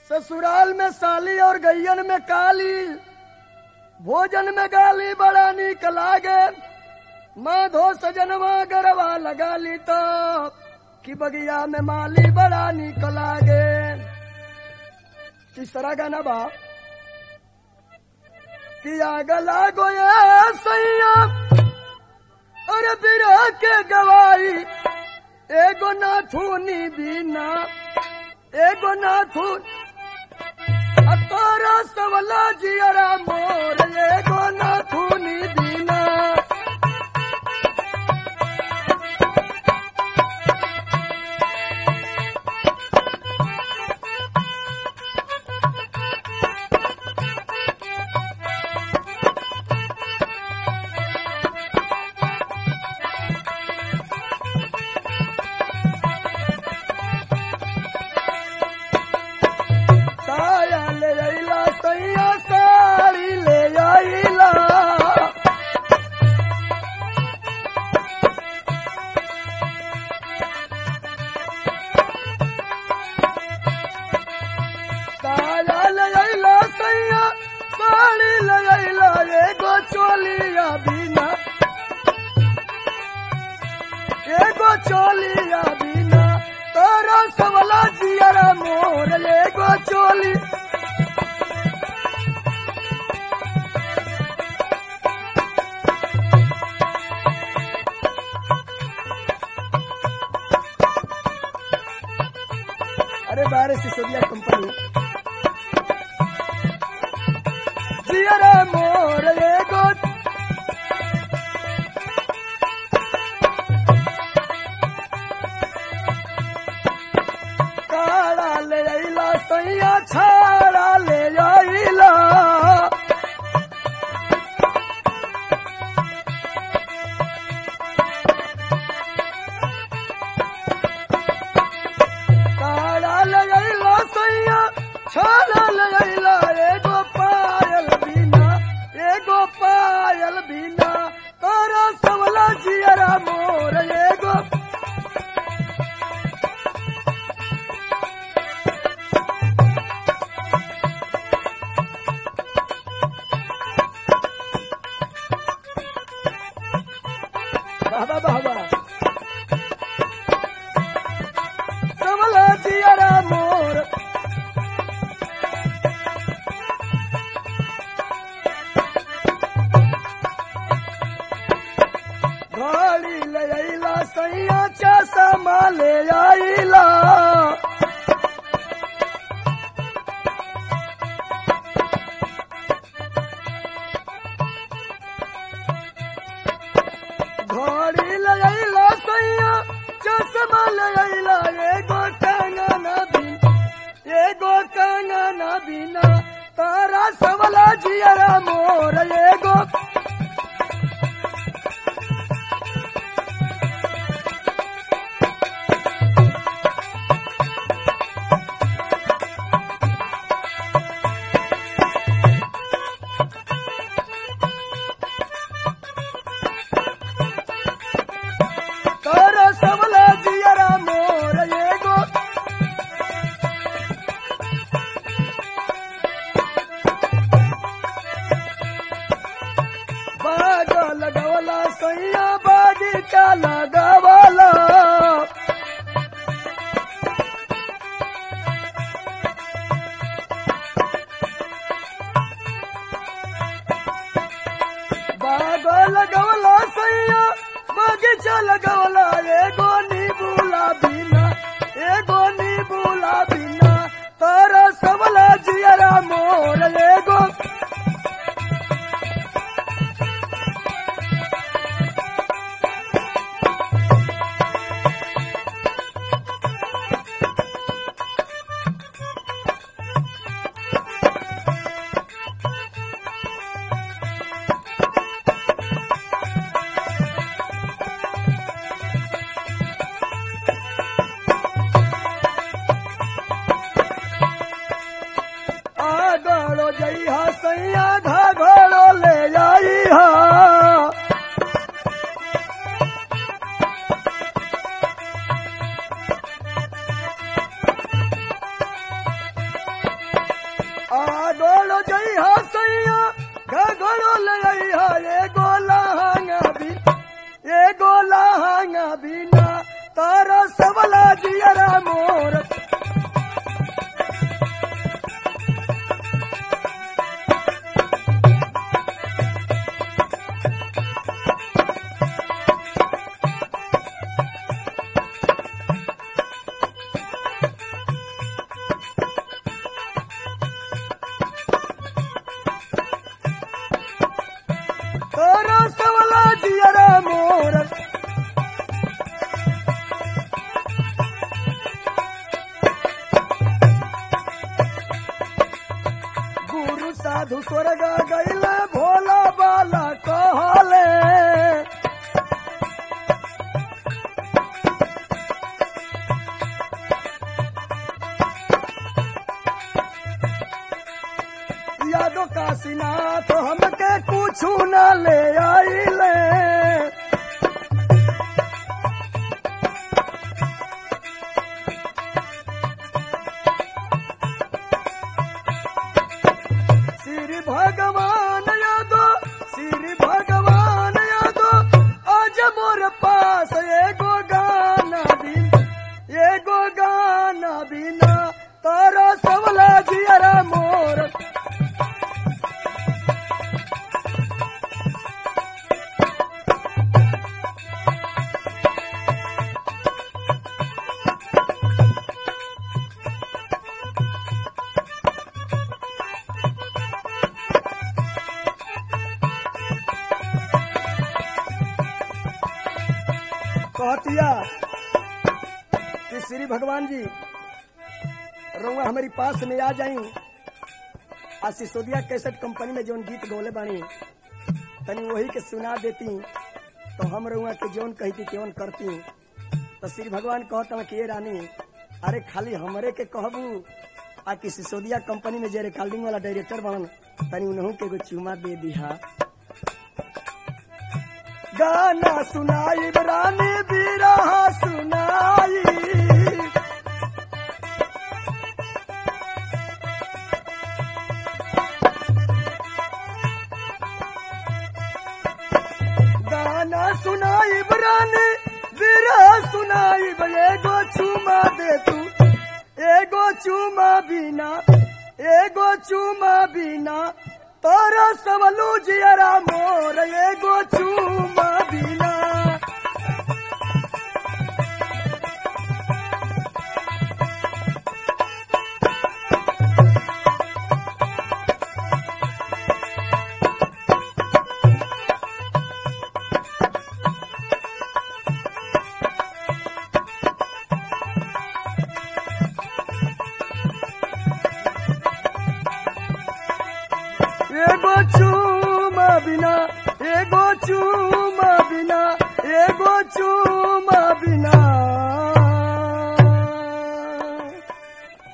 ससुराल में साली और गैयन में काली भोजन में गाली बड़ा नीक लागे माधो सजनवा गरवा लगा ली तो कि बगिया में माली बड़ा नीक लागे तीसरा गाना बा कि आग लागो ये सैया अरे बिरा के गवाई एगो नाथुनी बिना एगो नाथुन तोरा सवला जियरा मोर एगो नाथुनी बिना साया ले आइला सैया साड़ी ले आइला साया ले आइला सैया साड़ी ले आइला एगो चोलिया बिना एगो चोलिया बिना तोरा सवला जियरा मोर एगो चोली अरे बारे सिसोदिया कंपनी जियरा मोर एगो काड़ा ले आइला सैया छाड़ा ले आइला काड़ा ले आइला सैया छाड़ा ले आइला एगो पायल बिना एगो पायल बिना तोरा सवला जियरा मोर एगो बाबा बाबा सवला जियरा मोर गाड़ी ले आइला सैया चश्मा ले आइला घोड़ी ले आइला सैया चश्मा ले आइला एगो कंगना बिन एगो कंगना बिना तारा सवला जियरा मोर एगो तारा सवला जियरा मोर एगो बाग लगवला सैया बागीचा लगवला बाग लगवला सैया बगीचा लगवला एगो नीबूला बिना एगो नीबूला बिना तारा सवला जियरा मोर एगो आगड़ो जइहा सैया घाघड़ो ले जाइहा अइहा सैया घघड़ो ले अइहा एगो लहंगा भी एगो लहंगा बिना तारा सबला जियरा मोर तारा सबला जियरा मोर गुरु साधु स्वर्ग गैले भोला बाला कहले यादो काशीनाथ हमके कुछ न ले आइले श्री भगवान यादो श्री भगवान यादो आज मोर पास एगो गाना बिन एगो गाना बिना तारा सबला जियरा मोर कहतिया कि श्री भगवान जी रउआ हमारी पास में आ जाई आ सिसोदिया कैसेट कंपनी में जौन गीत गौले बानी तनी वही के सुना देती तो हम रउआ के जौन कहती केवन करती तो श्री भगवान कहता कि ये रानी अरे खाली हमरे के कहबू आ कि सिसोदिया कंपनी में जे रिकॉर्डिंग वाला डायरेक्टर बनन तनी उन्हों के एगो चुमा दे दिहा गाना सुनाई रानी बिरहा सुनाई गाना सुनाई रानी बिरहा सुनाई एगो चुमा दे तू एगो चुमा बिना एगो चुमा बिना तोरा सबलू जियरा मोर एगो चुमा बिना एगो चुमा बिना एगो चुमा बिना एगो चुमा